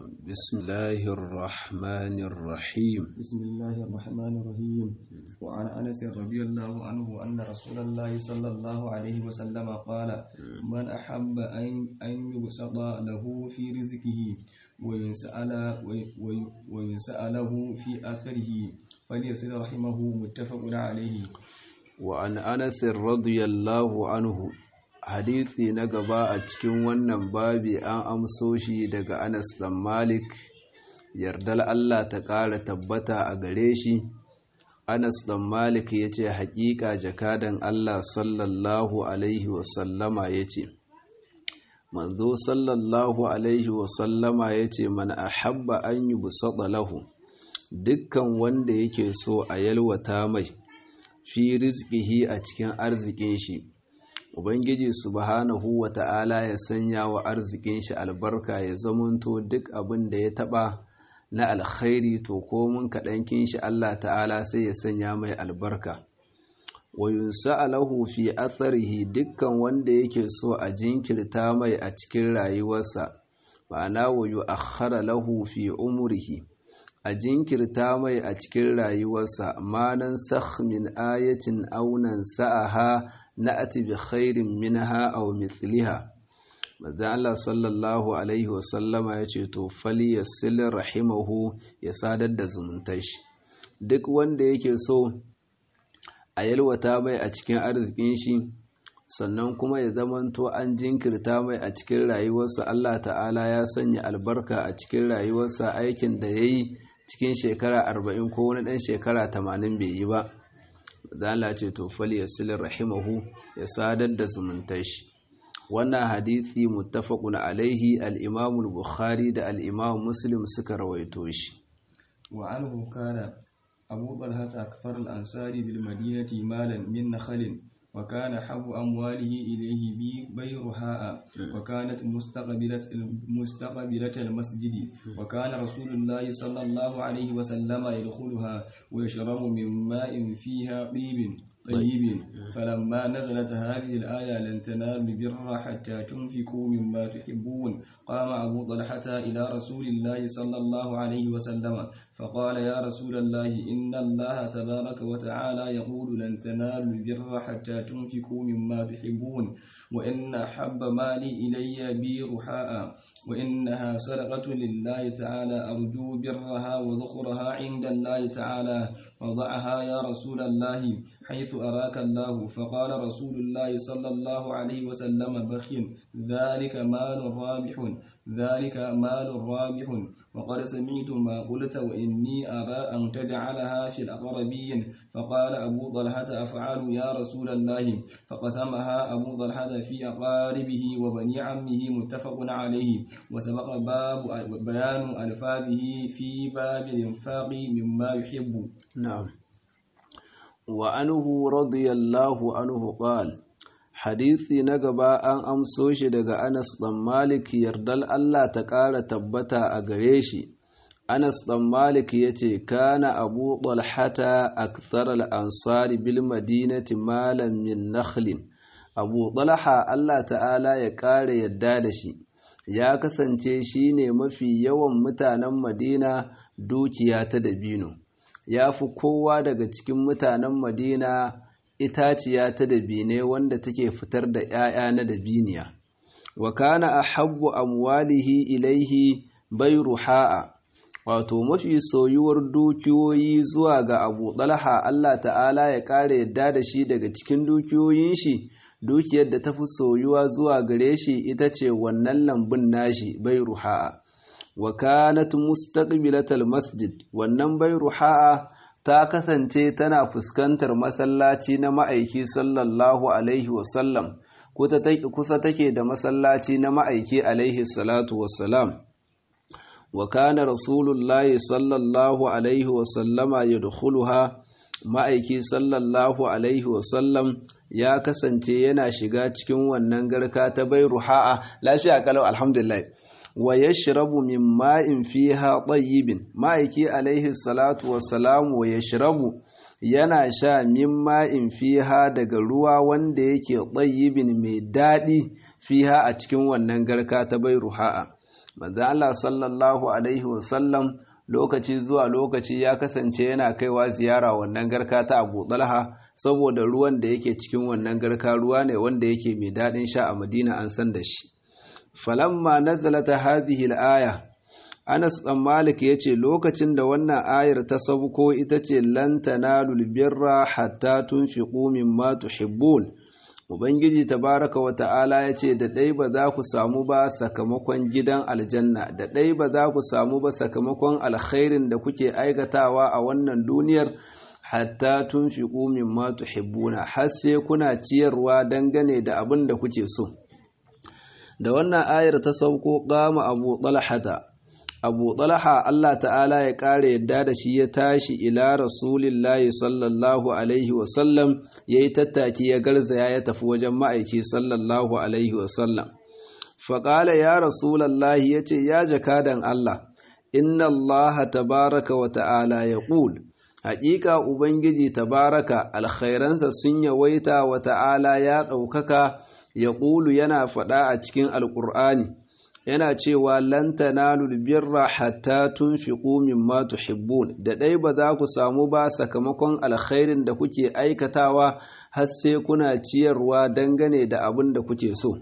بسم الله الرحمن الرحيم بسم الله الرحمن الرحيم وعن أنس رضي الله عنه أن رسول الله صلى الله عليه وسلم قال من أحب أن أن يبسط له في رزقه ويسأل ويسأله في أثره فليصل رحمه متفق عليه وعن أنس رضي الله عنه hadisi na gaba a cikin wannan babi an amso shi daga Anas dan Malik yardal Allah ta ƙara tabbata a gare shi Anas dan Malik ya ce haƙiƙa jakadan Allah sallallahu alaihi wasallama ya ce manzo sallallahu alaihi wasallama ya ce man ahabba an yi busada lahu dukkan wanda yake so a yalwata mai fi rizkihi a cikin arzikin shi Ubangiji subhanahu wa ta'ala ya sanya wa arzikin shi albarka ya zamanto duk abin da ya taɓa na alkhairi to komin kaɗankin shi Allah ta'ala sai ya sanya mai albarka. Wa yunsa'alahu fi atharihi dukkan wanda yake so a jinkirta mai a cikin rayuwarsa, ma'ana wa yu'akhkhara lahu fi umrihi. a jinkirta mai a cikin rayuwarsa manan sakh min ayatin aunan sa'aha na ati bi khairin minha aw mithliha manzo Allah sallallahu alaihi wasallama ya ce to fali yasil rahimahu ya sadar da zumuntar shi duk wanda yake so a yalwata mai a cikin arzikin shi sannan kuma ya zamanto an jinkirta mai a cikin rayuwarsa Allah ta'ala ya sanya albarka a cikin rayuwarsa aikin da ya yi cikin shekara arba'in ko wani ɗan shekara tamanin bai yi ba zala ce to fali ya silin rahimahu ya sadar da zumuntar shi wannan hadithi muttafaqun alaihi al-imam bukhari da al-imam muslim suka rawaito shi wa anhu kana abu talha akthar al-ansari bil madinati malan min nakhlin وكان حب أمواله إليه بيرهاء وكانت مستقبلة مستقبلة المسجد وكان رسول الله صلى الله عليه وسلم يدخلها ويشرب من ماء فيها طيب طيب فلما نزلت هذه الآية لن تنالوا البر حتى تنفقوا مما تحبون قام أبو طلحة إلى رسول الله صلى الله عليه وسلم فقال يا رسول الله إن الله تبارك وتعالى يقول لن تنالوا البر حتى تنفقوا مما تحبون وإن أحب مالي إلي بي رحاء وإنها صدقة لله تعالى أرجو برها وذخرها عند الله تعالى فضعها يا رسول الله حيث أراك الله فقال رسول الله صلى الله عليه وسلم بخ ذلك مال رابح ذلك مال رابح وقد سمعت ما قلت وإني أرى أن تجعلها في الأقربين فقال أبو طلحة أفعل يا رسول الله فقسمها أبو طلحة في أقاربه وبني عمه متفق عليه وسبق باب بيان ألفاظه في باب الإنفاق مما يحب نعم وعنه رضي الله عنه قال hadisi na gaba an amso shi daga Anas ɗan Malik yardal Allah ta ƙara tabbata a gare shi. Anas ɗan Malik ya ce, Kana abu ɗalhata akthar al'ansari bil madinati malam min nakhlin. Abu ɗalha Allah ta'ala ya ƙara yadda da shi, ya kasance shi ne mafi yawan mutanen Madina dukiya ta dabino. Ya fi kowa daga cikin mutanen Madina itaciya ta dabine wanda take fitar da ‘ya'ya na dabiniya, wa kana a habbu amwalihi ilaihi bai ruha'a, wato mafi soyuwar dukiyoyi zuwa ga abu ɗalha Allah ta'ala ya ƙara yadda da shi daga cikin dukiyoyin shi, dukiyar da ta fi soyuwa zuwa gare shi ita ce wannan lambun nashi bai ruha'a. Wa kanat mustaqbilatal masjid wannan bai ruha'a ta kasance tana fuskantar masallaci na ma'aiki sallallahu alaihi wasallam kusa take da masallaci na ma'aiki alaihi salatu wassalam wa kana rasulullahi sallallahu alaihi wasallama yadkhuluha ma'aiki sallallahu alaihi wasallam ya kasance yana shiga cikin wannan garka ta bai ruha'a lafiya kalau alhamdulillah wa yashrabu min ma'in fiha tayyibin ma'aiki alaihi salatu wassalam wa yashrabu yana sha min ma'in fiha daga ruwa wanda yake tayyibin mai daɗi fiha a cikin wannan garka ta bai ruha'a manzo Allah sallallahu alaihi wasallam lokaci zuwa lokaci ya kasance yana kaiwa ziyara wannan garka ta Abu Talha saboda ruwan da yake cikin wannan garka ruwa ne wanda yake mai daɗin sha a Madina an san da shi falamma nazalata hadhihi al-aya Anas ɗan Malik ya ce lokacin da wannan ayar ta sauko ita ce lan tanalul birra hatta tunfiqu mimma tuhibbun Ubangiji tabaraka wa ta'ala ya ce da ɗai ba za ku samu ba sakamakon gidan aljanna da ɗai ba za ku samu ba sakamakon alkhairin da kuke aikatawa a wannan duniyar hatta tunfiqu mimma tuhibbuna har sai kuna ciyarwa dangane da abin da kuke so da wannan ayar ta sauko qama abu talhata abu talha Allah ta'ala ya ƙara yadda da shi ya tashi ila rasulillahi sallallahu alaihi wasallam ya yi tattaki ya garzaya ya tafi wajen ma'aiki sallallahu alaihi wasallam faƙala ya rasulallahi ya ce ya jakadan Allah inna Allah tabaraka wa ta'ala ya ƙul haƙiƙa ubangiji tabaraka alkhairansa sun yawaita wa ta'ala ya ɗaukaka ya ƙulu yana faɗa a cikin alƙur'ani yana cewa lan tanalul birra hatta tunfiqu mimma tuhibbun da dai ba za ku samu ba sakamakon alkhairin da kuke aikatawa har sai kuna ciyarwa dangane da abin da kuke so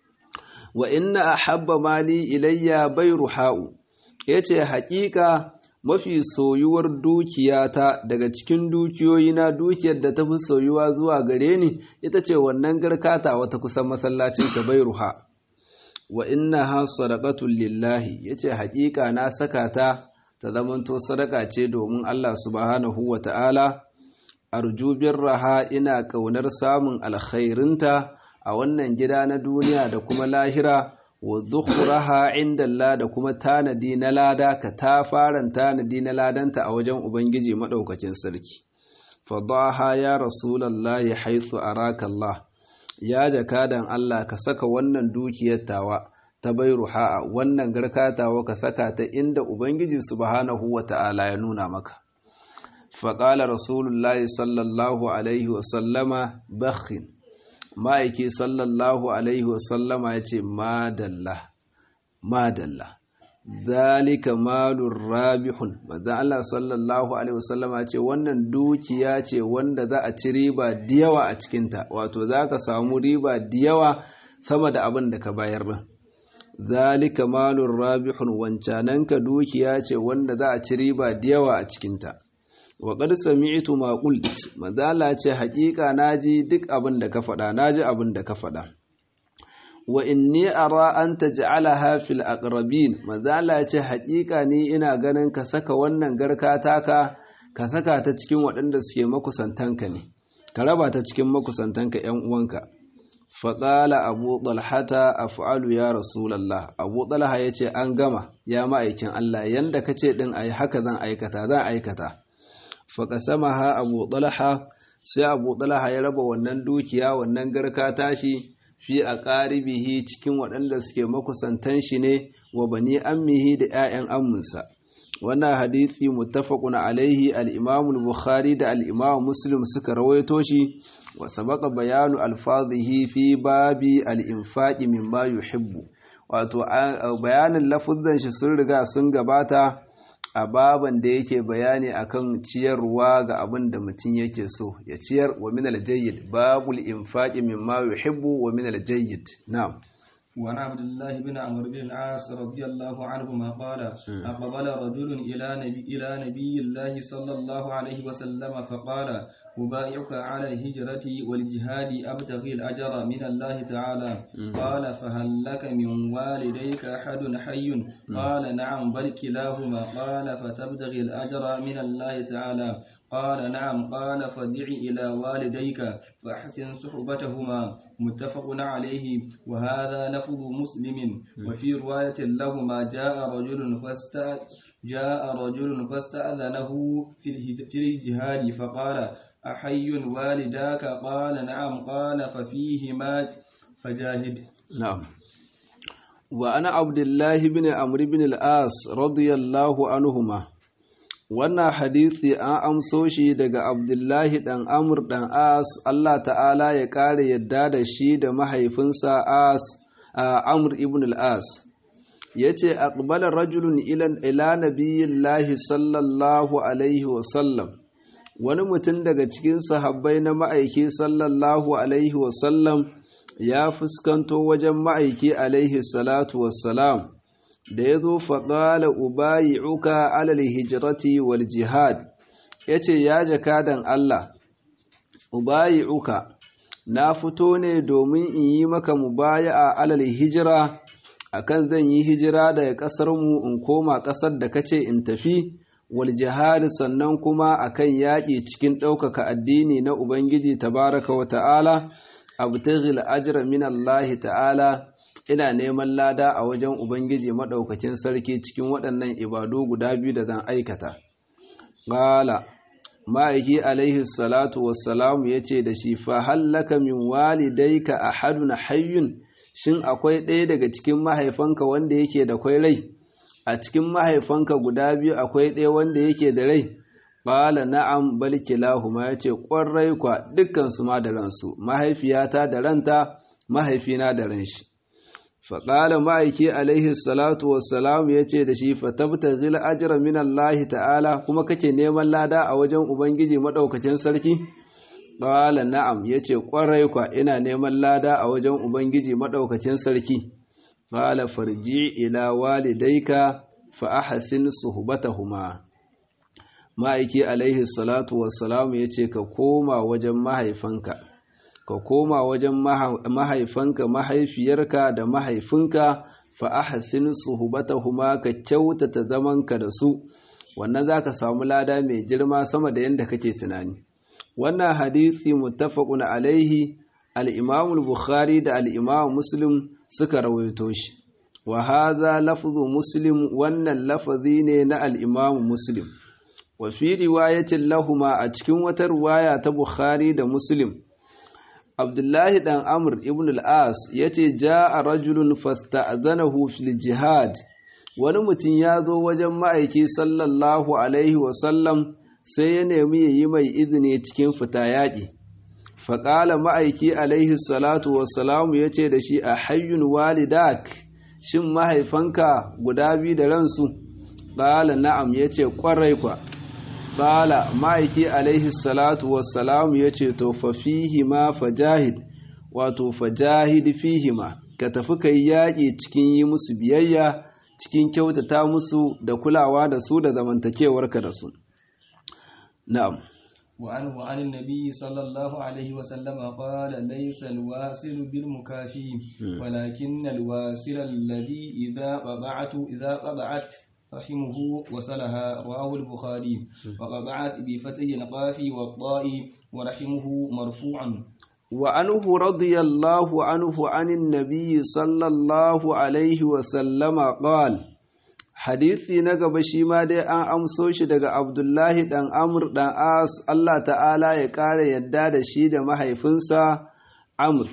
wa inna ahabba mali ilayya bayruha'u yace haƙiƙa mafi soyuwar dukiyata daga cikin dukiyoyina dukiyar da ta fi soyuwa zuwa gare ni ita ce wannan garkata wata kusan masallacin ka bayruha wa innaha sadaqatul lillahi yace haƙiƙa na saka ta ta zamanto sadaka ce domin Allah subhanahu wata'ala arju birraha ina kaunar samun alkhairinta a wannan gida na duniya da kuma lahira wa dhukhraha inda Allah da kuma tanadi na lada ka ta faran tanadi na ladanta a wajen ubangiji madaukakin sarki fadaha ya rasulullahi haythu araka Allah ya jakadan Allah ka saka wannan dukiyar tawa ta bai ruha'a wannan garka tawa ka saka ta inda Ubangiji subhanahu wa ta'ala ya nuna maka. Faƙala Rasulullahi sallallahu Alaihi wasallama bakhin, ma'aiki sallallahu Alaihi wasallama ya ce, Madalla, Madalla, zalika malun rabihun, bazan Allah sallallahu Alaihi wasallama ya ce, wannan dukiya ce wanda za a ci riba diyawa a cikinta, wato za ka samu riba diyawa sama da abin da ka bayar din. zalika malun rabihun wancananka dukiya ce wanda za a ci riba da yawa a cikinta wa qad sami'tu ma qult madala ce haƙiƙa naji duk abin da ka faɗa naji abin da ka faɗa wa inni ara an taj'alaha fil aqrabin madala ce haƙiƙa ni ina ganin ka saka wannan garka taka ka saka ta cikin waɗanda suke makusantanka ne ka raba ta cikin makusantanka ƴan uwanka faƙala abu ɗalhata a fa'alu ya rasulallah abu ɗalha ya ce an gama ya ma'aikin Allah yanda ka ce ɗin a yi haka zan aikata zan aikata faƙa sama ha abu ɗalha sai abu ɗalha ya raba wannan dukiya wannan garka tashi fi a ƙaribihi cikin waɗanda suke makusantan shi ne wa bani ammihi da ‘ya'yan amminsa wannan hadithi muttafaqun alaihi al-imam al-bukhari da al-imam muslim suka rawaito shi wa sabaqa bayanu alfazihi fi babi al-infaqi mimma yuhibbu wato bayanin lafuzzan shi sun riga sun gabata a baban da yake bayani akan ciyarwa ga abin da mutum yake so ya ciyar wa min al-jayyid babul infaqi mimma yuhibbu wa min al-jayyid na'am وعن عبد الله بن عمرو بن العاص رضي الله عنهما قال أقبل رجل إلى نبي, إلى نبي الله صلى الله عليه وسلم فقال أبايعك على الهجرة والجهاد أبتغي الأجر من الله تعالى قال فهل لك من والديك أحد حي قال نعم بل كلاهما قال فتبتغي الأجر من الله تعالى قال نعم قال فدع إلى والديك فأحسن صحبتهما متفق عليه وهذا لفظ مسلم وفي رواية لهما جاء رجل فاست جاء رجل فاستأذنه في الجهاد فقال أحي والداك قال نعم قال ففيهما فجاهد نعم وأنا عبد الله بن عمرو بن العاص رضي الله عنهما wannan hadisi an amso shi daga abdullahi ɗan amur ɗan as Allah ta'ala ya ƙara yadda da shi da mahaifinsa as a amur ibn al-as yace aqbala rajulun ila ila nabiyillahi sallallahu alaihi wa sallam wani mutum daga cikin sahabbai na ma'aiki sallallahu alaihi wa sallam ya fuskanto wajen ma'aiki alaihi salatu wassalam da ya zo faɗala ubayi'uka alal hijirati wal jihad ya ce ya jakadan Allah ubayi'uka na fito ne domin in yi maka mubaya'a alal hijira akan zan yi hijira daga ƙasarmu in koma ƙasar da kace in tafi wal jihad sannan kuma akan yaƙi cikin ɗaukaka addini na Ubangiji tabaraka wa ta'ala abtaghil ajra min Allah ta'ala ina neman lada a wajen Ubangiji maɗaukacin sarki cikin waɗannan ibadu guda biyu da zan aikata. Ƙala, ma'aiki alaihi salatu wassalamu ya ce da shi, fa hallaka min walidaika a haduna hayyun, shin akwai ɗaya daga cikin mahaifanka wanda yake da kwai rai? A cikin mahaifanka guda biyu akwai ɗaya wanda yake da rai? Ƙala na'am bal kilahuma ya ce ƙwarai kwa dukkansu ma da ransu, mahaifiyata da ranta, mahaifina da ran shi. faƙala ma'aiki alaihi salatu wassalam ya ce da shi fatabta zila ajira min Allah ta'ala kuma kake neman lada a wajen Ubangiji maɗaukacin sarki? ƙala na'am ya ce ƙwarai kwa ina neman lada a wajen Ubangiji maɗaukacin sarki. ƙala farji ila walidaika fa ahsin suhbatahuma ma'aiki alaihi salatu wassalam ya ce ka koma wajen mahaifanka. ka koma wajen mahaifanka mahaifiyarka da mahaifinka fa ahsin suhbatahuma ka kyautata zamanka da su wannan zaka samu lada mai girma sama da yanda kake tunani wannan hadisi muttafaqun alaihi al-Imam al-Bukhari da al-Imam Muslim suka rawaito shi wa hadha lafzu Muslim wannan lafazi ne na al-Imam Muslim wa fi riwayatin lahuma a cikin wata riwaya ta Bukhari da Muslim Abdullahi ɗan Amr ibn al-As ya ce, Ja a rajulun fasta'azanahu fil jihad, wani mutum ya zo wajen ma'aiki sallallahu Alaihi wasallam sai ya nemi ya yi mai izini cikin fita yaƙi. Faƙala ma'aiki Alaihi salatu wasalamu ya ce da shi a hayyun walidak, shin mahaifanka guda biyu da ransu? Ƙala na'am ya ce ƙwarai kwa. Bala ma'aiki alaihi salatu wassalamu ya ce to fa fihima fajahid wato fajahid fihima ka tafi kai yaƙi cikin yi musu biyayya cikin kyautata musu da kulawa da su da zamantakewarka da su na'am وعنه عن النبي صلى الله عليه وسلم قال ليس الواصل بالمكافي ولكن الواصل الذي إذا قطعت إذا قطعت رحمه وصلها رواه البخاري وقطعت بفتح القاف والطاء ورحمه مرفوعا وعنه رضي الله عنه عن النبي صلى الله عليه وسلم قال hadisi na gaba shi ma dai an amso shi daga abdullahi dan amr dan as Allah ta'ala ya ƙara yadda da shi da mahaifinsa amr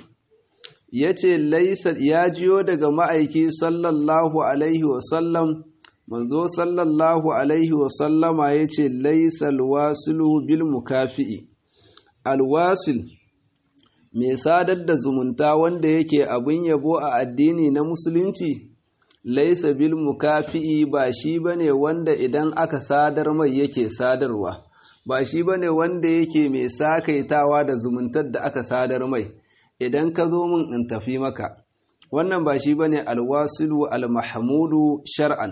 ya ce ya jiyo daga ma'aiki sallallahu alaihi wasallam manzo sallallahu alaihi wasallama ya ce laisal wasilu bil mukafi'i alwasil mai sadar da zumunta wanda yake abin yabo a addini na musulunci laisa bil mukafi'i ba shi bane wanda idan aka sadar mai yake sadarwa ba shi bane wanda yake mai sakaitawa da zumuntar da aka sadar mai idan ka zo min in tafi maka wannan ba shi bane alwasilu almahmudu shar'an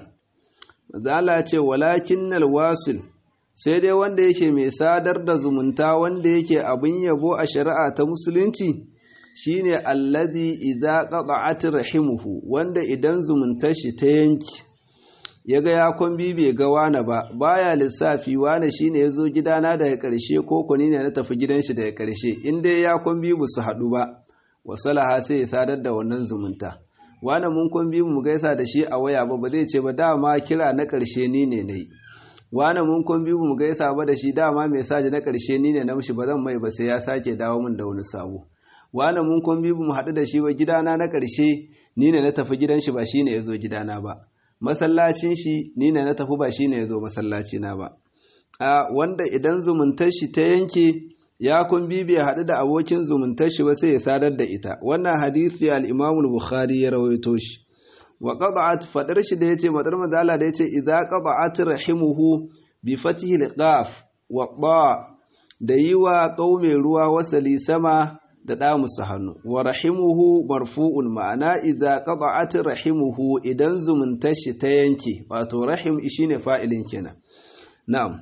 zala ce walakin alwasil sai dai wanda yake mai sadar da zumunta wanda yake abin yabo a shari'a ta musulunci shine allazi idza qata'at rahimuhu wanda idan zumuntar shi ta yanki yaga ya kwambi bai ga wani ba baya lissafi wani shine yazo gidana daga karshe ko kuni ne na tafi gidan shi daga karshe in dai ya kwambi bu su hadu ba wasalaha sai ya sadar da wannan zumunta wani mun kwambi mu gaisa da shi a waya ba ba zai ce ba dama kira na karshe ni ne nayi wani mun kwambi mu gaisa ba da shi dama mai saji na karshe ni ne na mishi ba zan mai ba sai ya sake dawo min da wani sabo wani mun kwambi mu haɗu da shi ba gidana na ƙarshe ni ne na tafi gidan shi ba shi ne ya zo gidana ba masallacin shi ni ne na tafi ba shi ne ya zo masallacina ba a wanda idan zumuntar shi ta yanke ya kwambi bai haɗu da abokin zumuntar shi ba sai ya sadar da ita wannan hadisi al-imam bukhari ya rawaito shi wa qada'at fadar shi da yace madar manzala da yace idza qada'at rahimuhu bi fatihi al-qaf wa ta da yiwa qaume ruwa wasali sama da da musu hannu wa rahimuhu marfu'un ma'ana idza qada'at rahimuhu idan zumuntar shi ta yanke wato rahim shine fa'ilin kenan na'am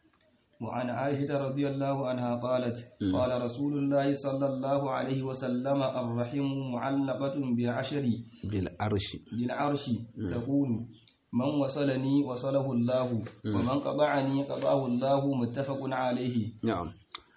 وعن عائشة رضي الله عنها قالت قال رسول الله صلى الله عليه وسلم الرحم معلقة بعشر بالعرش بالعرش تقول من وصلني وصله الله ومن قطعني قطعه الله متفق عليه نعم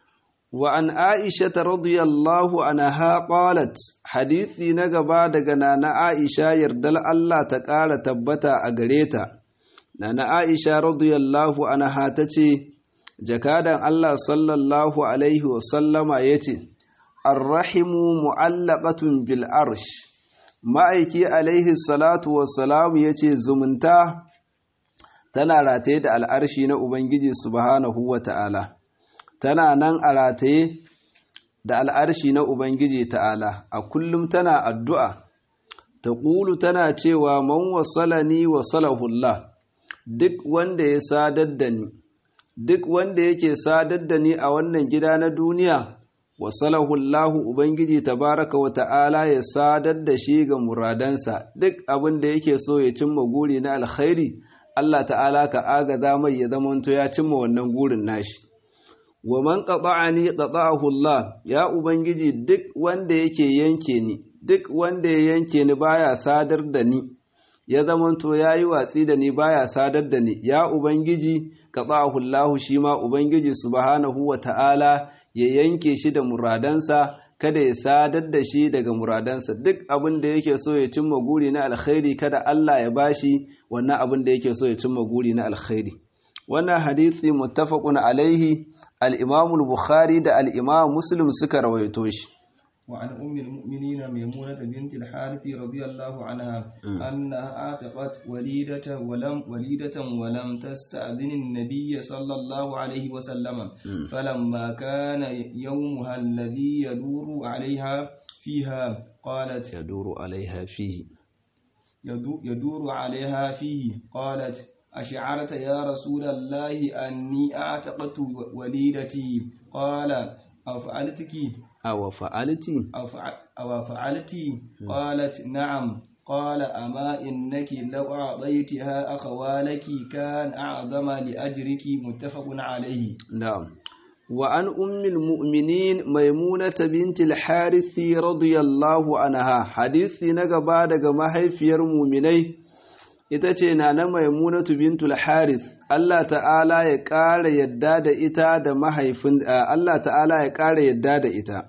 وعن عائشة رضي الله عنها قالت حديثي نغبا daga nana Aisha yardal Allah ta ƙara tabbata a gare ta nana Aisha radiyallahu anha tace jakadan Allah sallallahu Alaihi wasallama ya ce, Arrahimu mu'allaqatun bil arsh ma'aiki alaihi salatu wassalamu ya ce zumunta tana rataye da al'arshi na Ubangiji subhanahu wa ta'ala, tana nan a rataye da al'arshi na Ubangiji ta'ala, a kullum tana addu'a, ta ƙulu tana cewa man wasalani wasalahullah duk wanda ya sadar da ni. duk wanda yake sadar da ni a wannan gida na duniya wasalahu Allahu ubangiji tabaraka wa ta'ala ya sadar da shi ga muradansa duk abin da yake so ya cimma guri na alkhairi Allah ta'ala ka agaza mai ya zamanto ya cimma wannan gurin nashi wa man qata'ani qata'ahu Allah ya ubangiji duk wanda yake yanke ni duk wanda ya yanke ni baya sadar da ni ya zamanto ya yi watsi da ni baya sadar da ni ya ubangiji ka Allahu shi ma ubangiji subhanahu wa ta'ala ya yanke shi da muradansa kada ya sadar da shi daga muradansa duk abin da yake so ya cimma guri na alkhairi kada Allah ya bashi wannan abin da yake so ya cimma guri na alkhairi wannan hadisi muttafaqun alaihi al-Imam al-Bukhari da al-Imam Muslim suka rawaito shi وعن أم المؤمنين ميمونة بنت الحارث رضي الله عنها أنها أعتقت وليدة ولم وليدة ولم تستأذن النبي صلى الله عليه وسلم فلما كان يومها الذي يدور عليها فيها قالت يدور عليها فيه يدور عليها فيه قالت أشعرت يا رسول الله أني أعتقت وليدتي قال أفعلتك أو فعلتي أو فعلتي قالت نعم قال أما إنك لو أعطيتها أخوالك كان أعظم لأجرك متفق عليه نعم وعن أم المؤمنين ميمونة بنت الحارث رضي الله عنها حديث نقبا دقما هيفير مؤمنين ita ce na na maimunatu bintul harith Allah ta'ala ya ƙara yadda da ita da mahaifin Allah ta'ala ya ƙara yadda da ita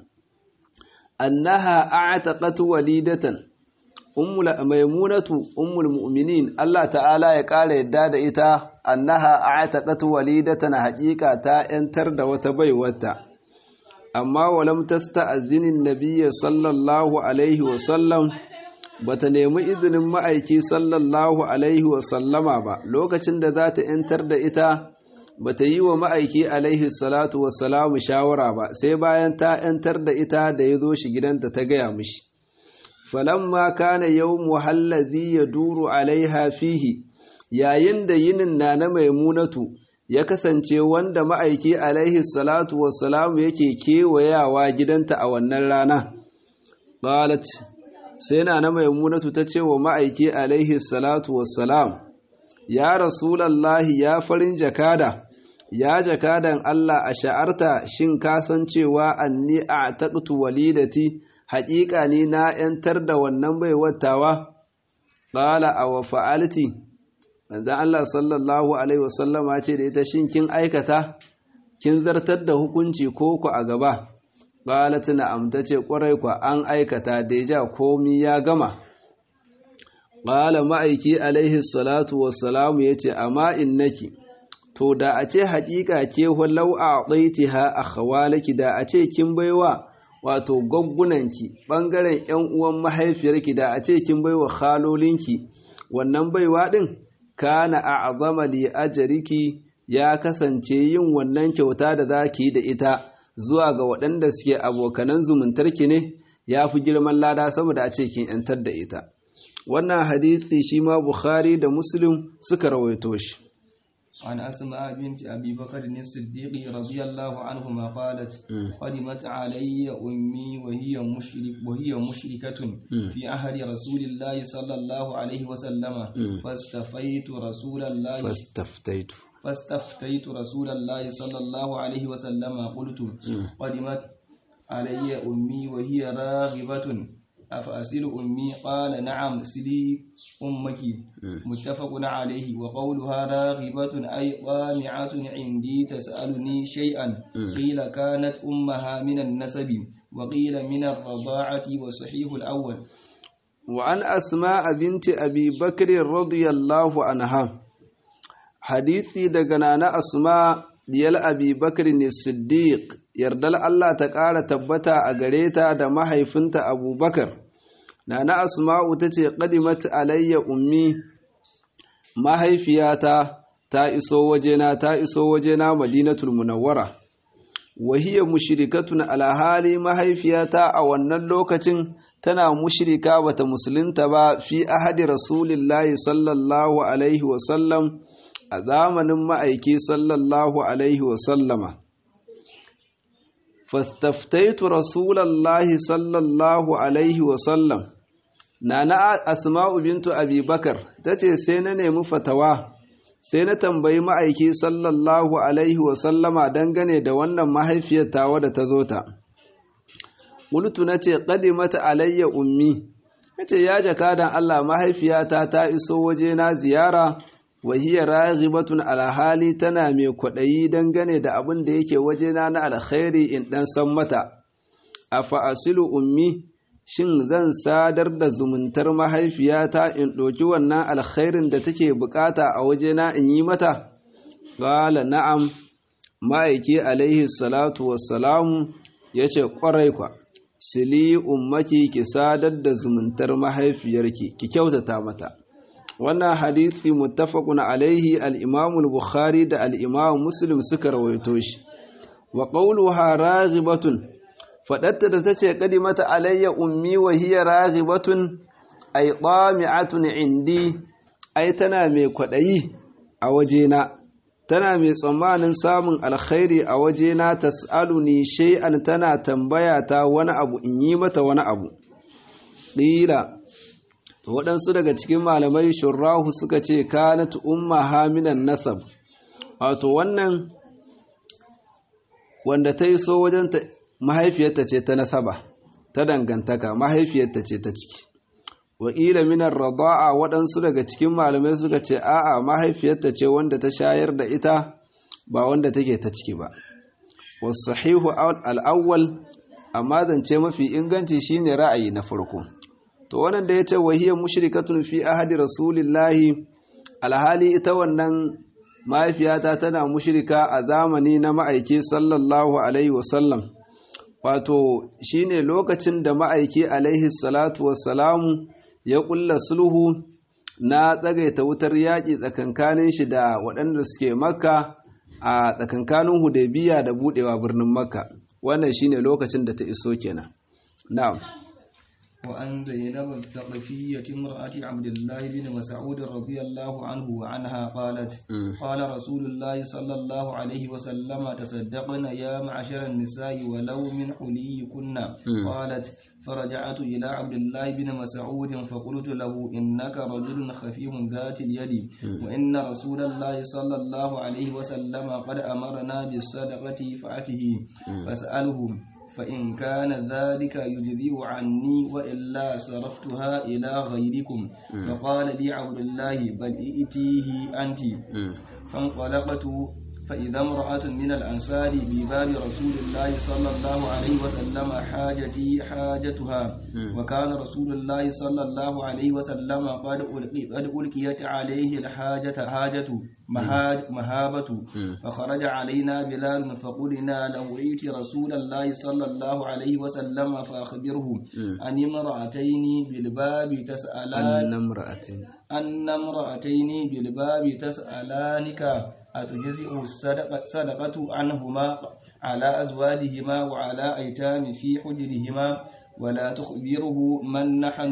annaha a'taqat walidatan ummul maimunatu ummul mu'minin Allah ta'ala ya ƙara yadda da ita annaha a'taqat walidatan haƙiƙa ta yantar da wata baiwata amma walam tasta'zinin nabiyyi sallallahu alaihi wa sallam bata nemi izinin ma'aiki sallallahu alaihi wasallama ba lokacin da za ta ‘yantar da ita bata yi wa ma'aiki alaihi salatu wassalamu shawara ba sai bayan ta ‘yantar da ita da ya zo shi gidanta ta gaya mishi falamma kana yau muhallazi ya duru alaiha fihi yayin da yinin na na maimunatu ya kasance wanda ma'aiki alaihi salatu wassalamu yake kewayawa gidanta a wannan rana qalat sai na na maimunatu ta ce wa ma'aiki alaihi salatu wassalam ya rasulallahi ya farin jakada ya jakadan Allah a sha'arta shin kasancewa anni a taƙtu walidati haƙiƙa ni na ‘yantar da wannan bai wattawa ƙala a wa fa'alti manzan Allah sallallahu alaihi wasallama ce da ita shin kin aikata kin zartar da hukunci ko ku a gaba Balat na'am ta ce ƙwarai kwa an aikata deja komi ya gama. Ƙala ma'aiki alaihi salatu wassalamu ya ce, Amma innaki, to da a ce haƙiƙa ke wallau a ɗaiti ha a hawalaki da a ce kin baiwa wato gaggunanki ɓangaren ‘yan uwan mahaifiyarki da a ce kin baiwa halolinki wannan baiwa ɗin kana a azama li ajariki ya kasance yin wannan kyauta da za ki yi da ita. zuwa ga waɗanda suke abokanan zumuntarki ne ya fi girman lada saboda a ce kin ‘yantar da ita. wannan hadithi shi ma bukhari da muslim suka rawaito shi عن أسماء بنت أبي بكر الصديق رضي الله عنهما قالت قدمت علي أمي وهي مشرك وهي مشركة في عهد رسول الله صلى الله عليه وسلم فاستفيت رسول الله فاستفتيت فاستفتيت رسول الله صلى الله عليه وسلم قلت قدمت علي أمي وهي راغبة أفأسل أمي قال نعم سلي أمك متفق عليه وقولها راغبة أي طامعة عندي تسألني شيئا قيل كانت أمها من النسب وقيل من الرضاعة وصحيح الأول وعن أسماء بنت أبي بكر رضي الله عنها حديثي دقنا أسماء diyal abi bakar ne siddiq yardal Allah ta ƙara tabbata a gare ta da mahaifinta abubakar na na asma'u ta ce ƙadimat alayya ummi mahaifiyata ta iso wajena ta iso wajena madinatul munawwara wahiya mushrikatun alhali mahaifiyata a wannan lokacin tana mushrika bata musulunta ba fi ahadi rasulillahi sallallahu alaihi wasallam a zamanin ma'aiki sallallahu alaihi wasallama fastaftaitu rasulallahi sallallahu alaihi wasallam na na asma'u bintu abubakar ta ce sai na nemi fatawa sai na tambayi ma'aiki sallallahu alaihi wasallama dangane da wannan mahaifiyar tawa da ta zo ta ƙultu na ce mata alayya ummi na ce ya jakadan allah mahaifiyata ta iso waje na ziyara wahiyya raghibatun alhali tana mai kwaɗayi dangane da abin da yake wajena na alkhairi in ɗan san mata a fa'asilu ummi shin zan sadar da zumuntar mahaifiyata in ɗoki wannan alkhairin da take bukata a wajena in yi mata ƙala na'am ma'aiki alaihi salatu wassalamu ya ce ƙwarai kwa sili ummaki ki sadar da zumuntar mahaifiyarki ki kyautata mata wannan hadithi muttafaqun alaihi al-Imam al-Bukhari da al-Imam Muslim suka rawaito shi wa qawluha raghibatun fadatta da tace kadimata alayya ummi wa hiya raghibatun ay tami'atun indi ai tana mai kwadayi a wajena tana mai tsammanin samun alkhairi a wajena tas'aluni shay'an tana tambaya ta wani abu in yi mata wani abu qila waɗansu daga cikin malamai shurrahu suka ce kanat umma haminan nasab wato wannan wanda ta yi so wajen mahaifiyarta ce ta nasaba ta dangantaka mahaifiyarta ce ta ciki wakila minar rada'a waɗansu daga cikin malamai suka ce a'a mahaifiyarta ce wanda ta shayar da ita ba wanda take ta ciki ba wasu sahihu al'awwal amma zance mafi inganci shine ra'ayi na farko to wannan da ya ce wahiyar mushrikatun fi ahadi rasulillahi alhali ita wannan mahaifiyata tana mushrika a zamani na ma'aiki sallallahu alaihi wasallam wato shine lokacin da ma'aiki alaihi salatu wassalamu ya kulla sulhu na tsagaita wutar yaƙi tsakankanin shi da waɗanda suke makka a tsakankanin hudaybiya da buɗewa birnin makka wannan shine lokacin da ta iso kenan na'am وأن زينب الثقفية امرأة عبد الله بن مسعود رضي الله عنه وعنها قالت قال رسول الله صلى الله عليه وسلم تصدقن يا معشر النساء ولو من حليكن قالت فرجعت إلى عبد الله بن مسعود فقلت له إنك رجل خفيف ذات اليد وإن رسول الله صلى الله عليه وسلم قد أمرنا بالصدقة فأته فاسأله فإن كان ذلك يجزئ عني وإلا صرفتها إلى غيركم فقال لي عبد الله بل ائتيه أنت فانطلقت فإذا امرأة من الأنصار بباب رسول الله صلى الله عليه وسلم حاجتي حاجتها وكان رسول الله صلى الله عليه وسلم قد ألقي قد ألقيت عليه الحاجة حاجة مهابة فخرج علينا بلال فقلنا لو ائت رسول الله صلى الله عليه وسلم فأخبره أن امرأتين بالباب تسألان أن امرأتين أن امرأتين بالباب تسألانك أتجزئ الصدقة صدقة عنهما على أزواجهما وعلى أيتام في حجرهما ولا تخبره من نحن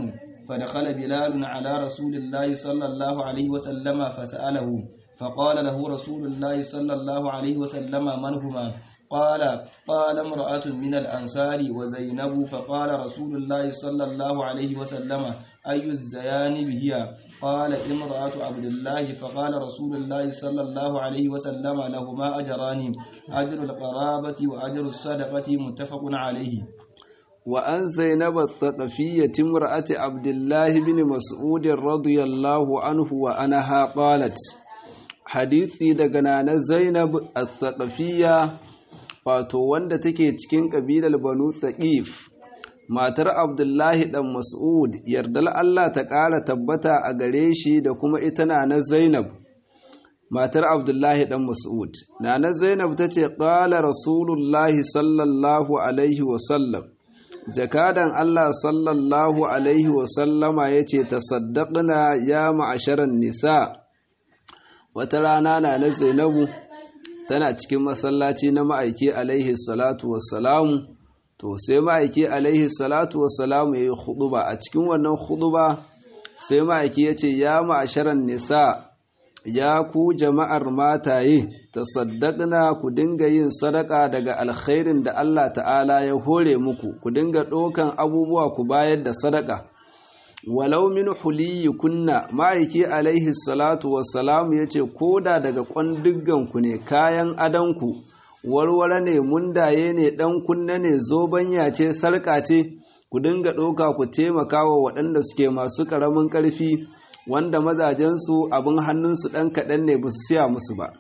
فدخل بلال على رسول الله صلى الله عليه وسلم فسأله فقال له رسول الله صلى الله عليه وسلم من هما قال قال امرأة من الأنصار وزينب فقال رسول الله صلى الله عليه وسلم أي الزيان هي قال امرأة عبد الله فقال رسول الله صلى الله عليه وسلم لهما أجران أجر القرابة وأجر الصدقة متفق عليه وأن زينب الثقفية امرأة عبد الله بن مسعود رضي الله عنه وأنها قالت حديثي دغنا زينب الثقفية wato wanda take cikin kabilar Banu Thaqif matar Abdullahi dan Mas'ud yardal Allah ta ƙara tabbata a gare shi da kuma ita na na Zainab matar Abdullahi dan Mas'ud na na Zainab tace qala Rasulullahi sallallahu alaihi wa sallam jakadan Allah sallallahu alaihi wa sallama yace tasaddaqna ya ma'asharan nisa wata rana na na Zainabu tana cikin masallaci na ma'aiki alaihi salatu wassalamu to sai ma'aiki alaihi salatu wassalamu ya yi huduba a cikin wannan huduba sai ma'aiki ya ce ya ma'asharan nisa ya ku jama'ar mataye ta saddaqna ku dinga yin sadaka daga alkhairin da Allah ta'ala ya hore muku ku dinga ɗaukan abubuwa ku bayar da sadaka walau min huliyi kunna ma'aiki alaihi salatu wassalamu ya ce koda daga ku ne kayan adanku warware ne mundaye ne ɗan kunna ne zobanya ce sarƙa ce ku dinga ɗauka ku taimaka wa waɗanda suke masu ƙaramin ƙarfi wanda mazajensu abin hannunsu ɗan kaɗan ne ba su siya musu ba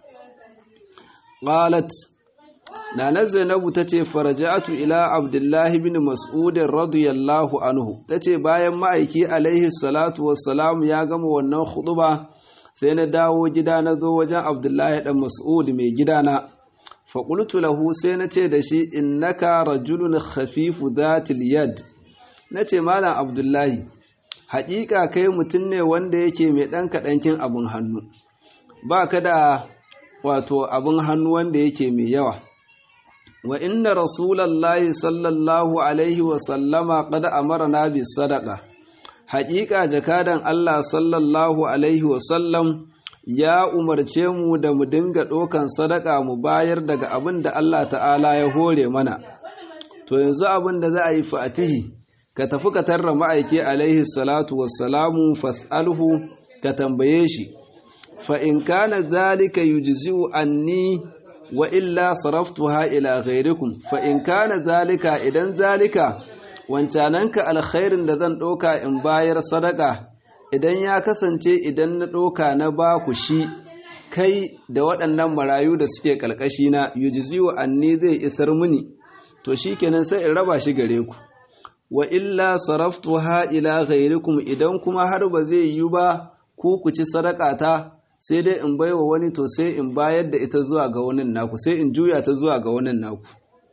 qalat Nana Zainabu ta ce faraja'atu ila Abdullahi bin Mas'ud radiyallahu anhu ta ce bayan ma'aiki alaihi salatu wassalam ya gama wannan khutba sai na dawo gida na zo wajen Abdullahi dan Mas'ud mai gidana fa qultu lahu sai na ce da shi innaka rajulun khafifu dhatil yad nace malam Abdullahi haƙiƙa kai mutum ne wanda yake mai ɗan kaɗankin abin hannu ba ka da wato abin hannu wanda yake mai yawa wa inna rasulallahi sallallahu alaihi wasallama qad amarna bis sadaqa haƙiƙa jakadan Allah sallallahu alaihi wasallam ya umarce mu da mu dinga ɗaukan sadaka mu bayar daga abin da Allah ta'ala ya hore mana to yanzu abin da za a yi fatihi ka tafi ka tarra ma'aiki alaihi salatu wassalamu fas'alhu ka tambaye shi fa in kana zalika yujzi'u anni wa illa saraftuha ila ghairikum fa in kana zalika idan zalika wancananka alkhairin da zan ɗauka in bayar sadaka idan ya kasance idan na ɗauka na ba ku shi kai da waɗannan marayu da suke ƙalƙashi na yujzi'u anni zai isar mini to shikenan sai in raba shi gare ku wa illa saraftuha ila ghairikum idan kuma har ba zai yi ba ku ku ci sadakata sai dai in baiwa wani to sai in bayar da ita zuwa ga wani naku sai in juya ta zuwa ga wani naku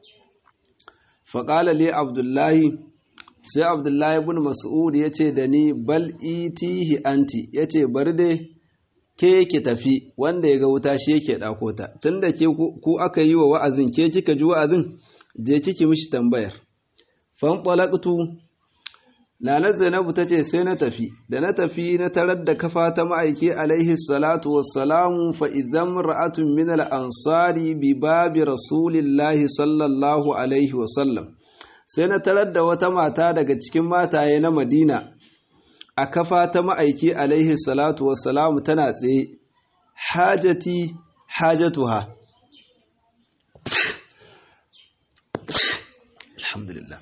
faƙala li abdullahi sai abdullahi ibn mas'ud ya ce da ni bal itihi anti ya ce bari dai ke ki tafi wanda ya ga wuta shi yake ɗako ta tunda ke ku aka yi wa wa'azin ke kika ji wa'azin je kiki mishi tambayar fanɓalaƙtu Nana Zainabu ta ce sai na tafi, da na tafi na tarar da kafa ta ma'aiki alaihi salatu wassalamu fa idan ra'atun min ansari bi babi rasulillahi sallallahu alaihi wasallam. Sai na tarar da wata mata daga cikin mataye na Madina a kafa ta ma'aiki alaihi salatu wassalamu tana tsaye, hajati hajatuha. Alhamdulillah.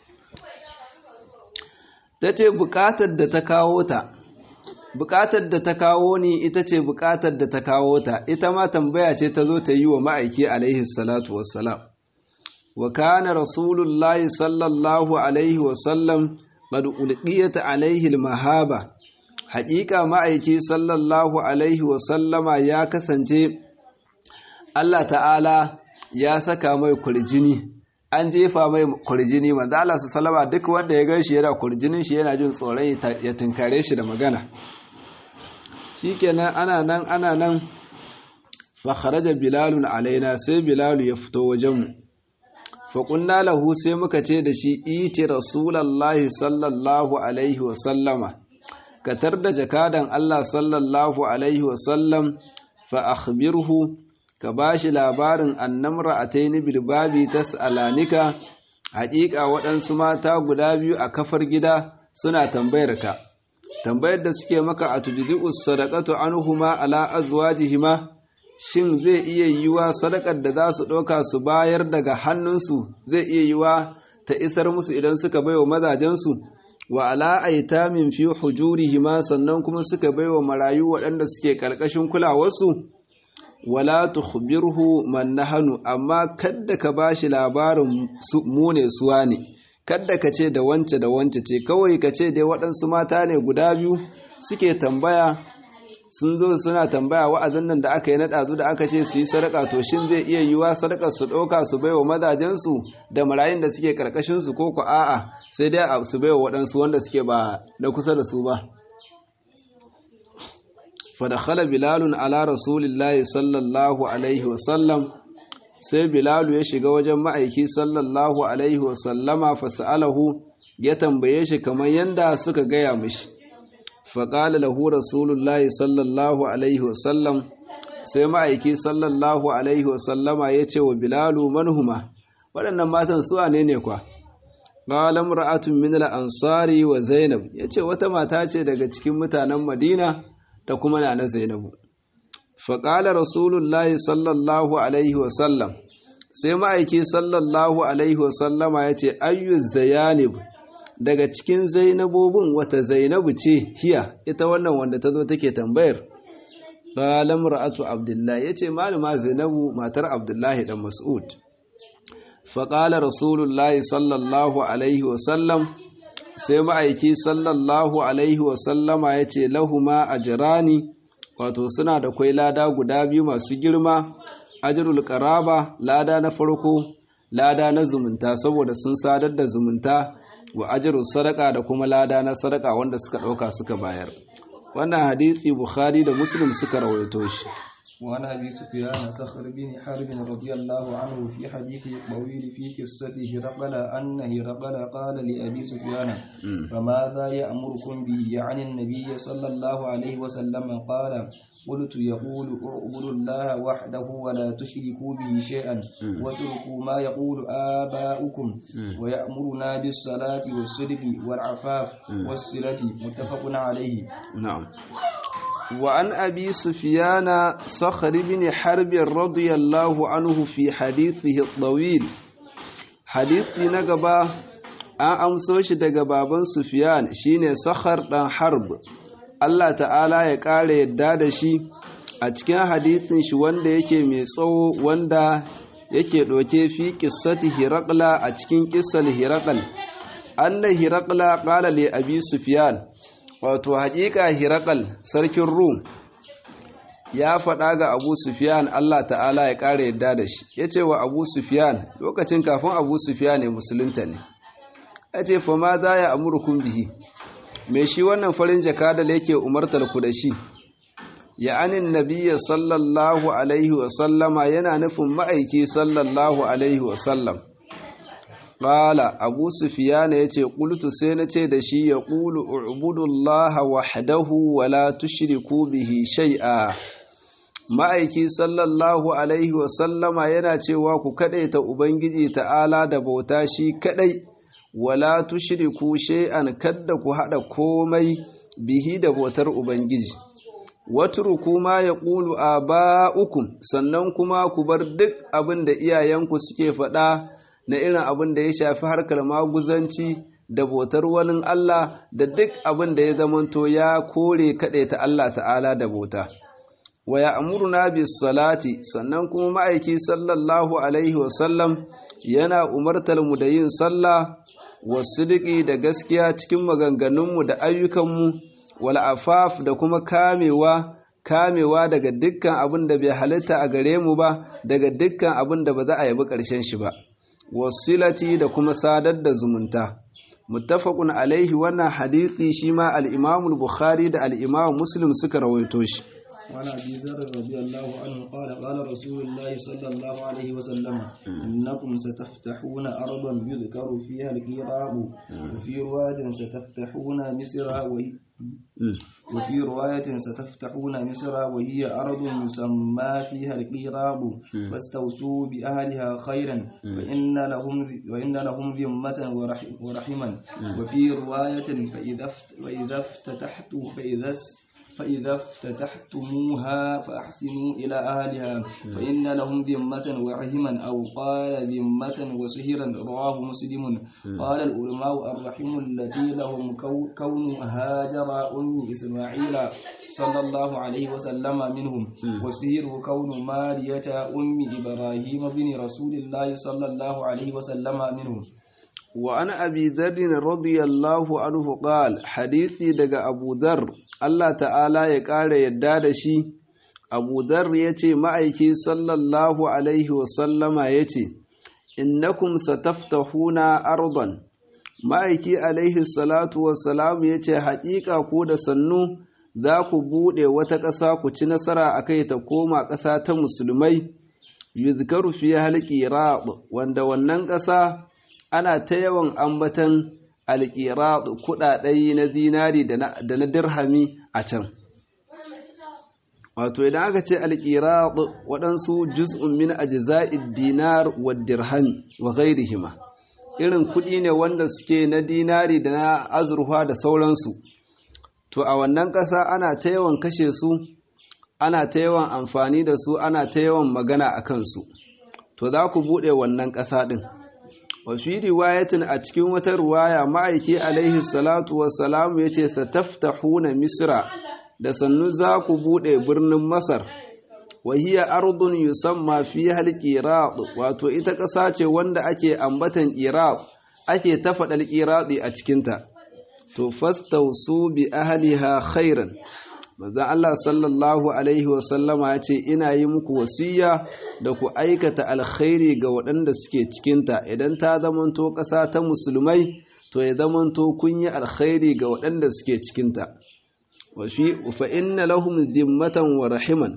ta ce bukatar da ta kawo ta bukatar da ta kawo ni ita ce bukatar da ta kawo ta ita ma tambaya ce ta zo ta yi wa ma'aiki alaihi salatu wassalam wa kana rasulullahi sallallahu alaihi wasallam qad ulqiyat alaihi almahaba haƙiƙa ma'aiki sallallahu alaihi wasallama ya kasance Allah ta'ala ya saka mai kurjini an jefa mai kurjini manzo Allah su salama duk wanda ya ganshi yana kurjinin shi yana jin tsoron ya tunkare shi da magana shikenan ana nan ana nan fa kharaja bilalun alaina sai bilalu ya fito wajen mu faƙunna lahu sai muka ce da shi iti rasulallahi sallallahu alaihi wasallama ka tar da jakadan Allah sallallahu alaihi wasallam fa akhbirhu ka bashi labarin annamra ataini bilbabi tas'alanika haƙiƙa waɗansu mata guda biyu a kafar gida suna tambayar ka tambayar da suke maka a tujzi'us sadaqatu anhuma ala azwajihima shin zai iya yiwa sadakar da za su ɗauka su bayar daga hannunsu zai iya yiwa ta isar musu idan suka baiwa mazajensu wa ala aitamin fi hujurihima sannan kuma suka baiwa marayu waɗanda suke ƙarƙashin kulawarsu wala tukhbirhu man nahanu amma kadda ka bashi labarin mu ne suwa ne kadda ka ce da wance da wance ce kawai ka ce dai waɗansu mata ne guda biyu suke tambaya sun zo suna tambaya wa'azin nan da aka yi na ɗazu da aka ce su yi sadaka to shin zai iya yiwa sadakar su ɗauka su baiwa mazajensu da marayun da suke karkashin su ko ku a'a sai dai su baiwa waɗansu wanda suke ba na kusa da su ba fadakhala bilalun ala rasulillahi sallallahu alaihi wasallam sai bilalu ya shiga wajen ma'aiki sallallahu alaihi wasallama fasa'alahu ya tambaye shi kamar yanda suka gaya mishi faƙala lahu rasulullahi sallallahu alaihi wasallam sai ma'aiki sallallahu alaihi wasallama ya ce wa bilalu manhuma waɗannan matan su ne ne kwa ƙalam ra'atun min ansari wa zainab ya ce wata mata ce daga cikin mutanen madina da kuma na na zainabu faƙala rasulullahi sallallahu alaihi wasallam sai ma'aiki sallallahu alaihi wasallama ya ce ayyu zayanib daga cikin zainabobin wata zainabu ce hiya ita wannan wanda ta zo take tambayar ƙalam ra'atu abdullahi ya ce malama zainabu matar abdullahi dan mas'ud faƙala rasulullahi sallallahu alaihi wasallam sai ma'aiki sallallahu alaihi wasallama ya ce lahuma a jirani wato suna da kwai lada guda biyu masu girma ajirul karaba lada na farko lada na zumunta saboda sun sadar da zumunta wa ajirul sadaka da kuma lada na sadaka wanda suka ɗauka suka bayar wannan hadisi bukhari da muslim suka rawaito shi وعن أبي سفيان صخر بن حرب رضي الله عنه في حديث طويل في قصة هرقل أن هرقل قال لأبي سفيان فماذا يأمركم به يعني النبي صلى الله عليه وسلم قال قلت يقول اعبدوا الله وحده ولا تشركوا به شيئا واتركوا ما يقول آباؤكم ويأمرنا بالصلاة والصدق والعفاف والصلة متفق عليه نعم وعن أبي سفيان صخر بن حرب رضي الله عنه في حديثه الطويل حديث نقبا an amso shi daga baban Sufyan shine Sakhar dan Harb Allah ta'ala ya ƙara yadda da shi a cikin hadisin shi wanda yake mai tsawo wanda yake ɗauke fi qissati Hiraqla a cikin qissal Hiraqal anna Hiraqla qala li Abi Sufyan wato haƙiƙa Hiraqal sarkin Rum ya faɗa ga Abu Sufyan Allah ta'ala ya ƙara yadda da shi yace wa Abu Sufyan lokacin kafin Abu Sufyan ne musulunta ne ya ce fa ma za ya amurkun bihi mai shi wannan farin jaka da yake umartar ku da shi ya anin nabiya sallallahu alaihi wasallama yana nufin ma'aiki sallallahu alaihi wasallam ƙala abu sufiyana ya ce ƙultu sai na ce da shi ya ƙulu ubudullaha wahdahu wala tushriku bihi shai'a ma'aiki sallallahu alaihi wasallama yana cewa ku kaɗaita ubangiji ta'ala da bauta shi kaɗai wala tushriku shay'an kadda ku hada komai bihi da bautar ubangiji watruku ma yaqulu aba'ukum sannan kuma ku bar duk abin da iyayenku suke faɗa na irin abin da ya shafi harkar maguzanci da bautar wani Allah da duk abin da ya zamanto ya kore ta Allah ta'ala da bauta wa ya'muruna bis salati sannan kuma ma'aiki sallallahu alaihi wasallam yana umartar mu da yin sallah wasidiki da gaskiya cikin maganganunmu da ayyukanmu wal afaf da kuma kamewa kamewa daga dukkan abin da bai halitta a gare mu ba daga dukkan abin da ba za a yabi ƙarshen shi ba wasilati da kuma sadar da zumunta muttafaqun alaihi wannan hadisi shi ma al-Imam bukhari da al-Imam Muslim suka rawaito shi وعن ابي ذر رضي الله عنه قال قال رسول الله صلى الله عليه وسلم انكم ستفتحون ارضا يذكر فيها القيراب وفي روايه ستفتحون مصر وهي وفي رواية ستفتحون مصر وهي أرض يسمى فيها القيراب فاستوصوا بأهلها خيرا فإن لهم وإن لهم ذمة ورحما وفي رواية فإذا فإذا افتتحت فإذا فإذا افتتحتموها فأحسنوا إلى أهلها فإن لهم ذمة ورحما أو قال ذمة وسهرا رواه مسلم قال العلماء الرحم التي لهم كون هاجر أم إسماعيل صلى الله عليه وسلم منهم وسهر كون مارية أم إبراهيم بن رسول الله صلى الله عليه وسلم منهم وعن أبي ذر رضي الله عنه قال حديثي دقى أبو ذر الله تعالى يقال يداد شي أبو ذر يتي معيكي صلى الله عليه وسلم يتي إنكم ستفتحون أرضا ma'aiki alaihi salatu wassalam ya ce haƙiƙa ku da sannu za ku buɗe wata ƙasa ku ci nasara a kai ta koma ƙasa ta musulmai yuzkaru fi halƙi wanda wannan ƙasa ana ta yawan ambatan alƙiraɗ kuɗaɗe na zinari da na dirhami a can wato idan aka ce alƙiraɗ waɗansu juz'un min ajza'id dinar wa dirhami wa ghairihima irin kuɗi ne wanda suke na dinari da na azurfa da sauransu to a wannan ƙasa ana ta yawan kashe su ana ta yawan amfani da su ana ta yawan magana a kansu to za ku buɗe wannan ƙasa ɗin wafi riwayatin a cikin wata ruwaya ma'aiki alaihi salatu wassalamu ya ce sataftahuna misra da sannu za ku buɗe birnin masar wahiya ardun yusamma fi halqirad wato ita ƙasa ce wanda ake ambatan iraq ake ta faɗal iradi a cikinta to fastausu bi ahliha khairan manzon Allah sallallahu alaihi wa sallama ya ce ina yi muku wasiya da ku aikata alkhairi ga waɗanda suke cikinta idan ta zamanto ƙasa ta musulmai to ya zamanto kun yi alkhairi ga waɗanda suke cikinta wa fi fa inna lahum dhimmatan wa rahiman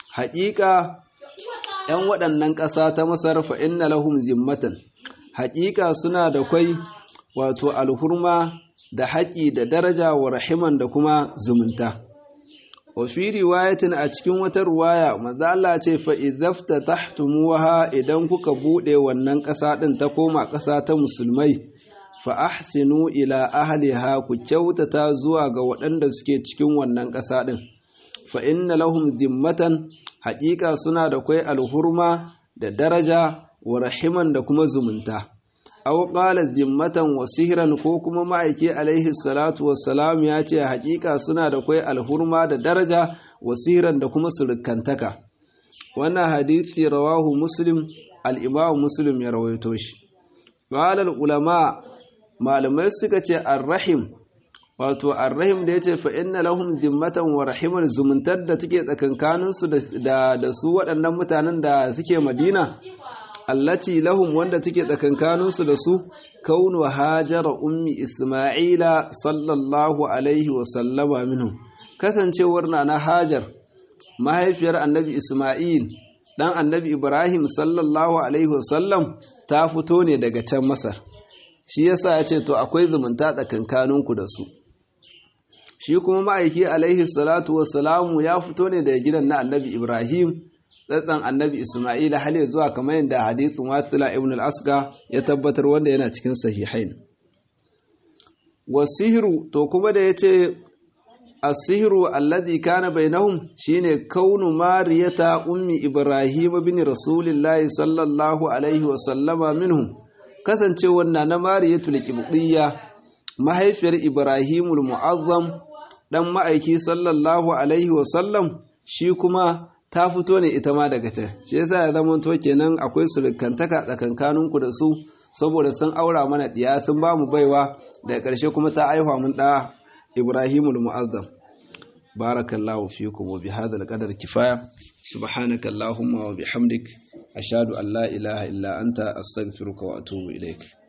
haƙiƙa ‘yan waɗannan ƙasa ta masar fa inna lahum zimmatan haƙiƙa suna da kwai wato alhurma da haƙi da daraja wa rahiman da kuma zumunta wa fi riwayatin a cikin wata ruwaya maza Allah ce fa idafta tahtumuha idan kuka buɗe wannan ƙasa ɗin ta koma ƙasa ta musulmai fa ahsinu ila ahliha ku kyautata zuwa ga waɗanda suke cikin wannan ƙasa ɗin fa inna lahum zimmatan haƙiƙa suna da kwai alhurma da daraja wa rahiman da kuma zumunta aw qala zimmatan wa sihran ko kuma ma'aiki alaihi salatu wassalam ya ce haƙiƙa suna da kwai alhurma da daraja wa sihran da kuma surukantaka wannan hadisi rawahu muslim al-imam muslim ya rawaito shi qala ulama malamai suka ce ar-rahim wato arrahim da ya ce fa inna lahum zimmatan wa rahiman zumuntar da take tsakankaninsu da da su waɗannan mutanen da suke madina allati lahum wanda take tsakankaninsu da su kaunu hajara ummi isma'ila sallallahu alaihi wa sallama minhum kasancewar na na hajar mahaifiyar annabi isma'il dan annabi ibrahim sallallahu alaihi wa sallam ta fito ne daga can masar shi yasa ya ce to akwai zumunta tsakankaninku da su shi kuma ma'aiki alaihi salatu wassalamu ya fito ne daga gidan na annabi ibrahim tsatsan annabi isma'ila hale zuwa kamar yadda hadithin wasila ibn al-asqa ya tabbatar wanda yana cikin sahihain wasihiru to kuma da yace as-sihru alladhi kana bainahum shine kaunu mariyata ummi ibrahim bin rasulillahi sallallahu alaihi wa sallama minhum kasancewar na mariyatul qibtiyya mahaifiyar ibrahimul mu'azzam dan ma'aiki sallallahu alaihi wasallam shi kuma ta fito ne ita ma daga can shi yasa ya zama to kenan akwai surukantaka tsakankaninku da su saboda sun aura mana diya sun ba mu baiwa daga ƙarshe kuma ta aihuwa mun da ibrahimul mu'azzam barakallahu fikum wa bihadha alqadar kifaya subhanaka allahumma wa bihamdik ashhadu an la ilaha illa anta astaghfiruka wa atubu ilaik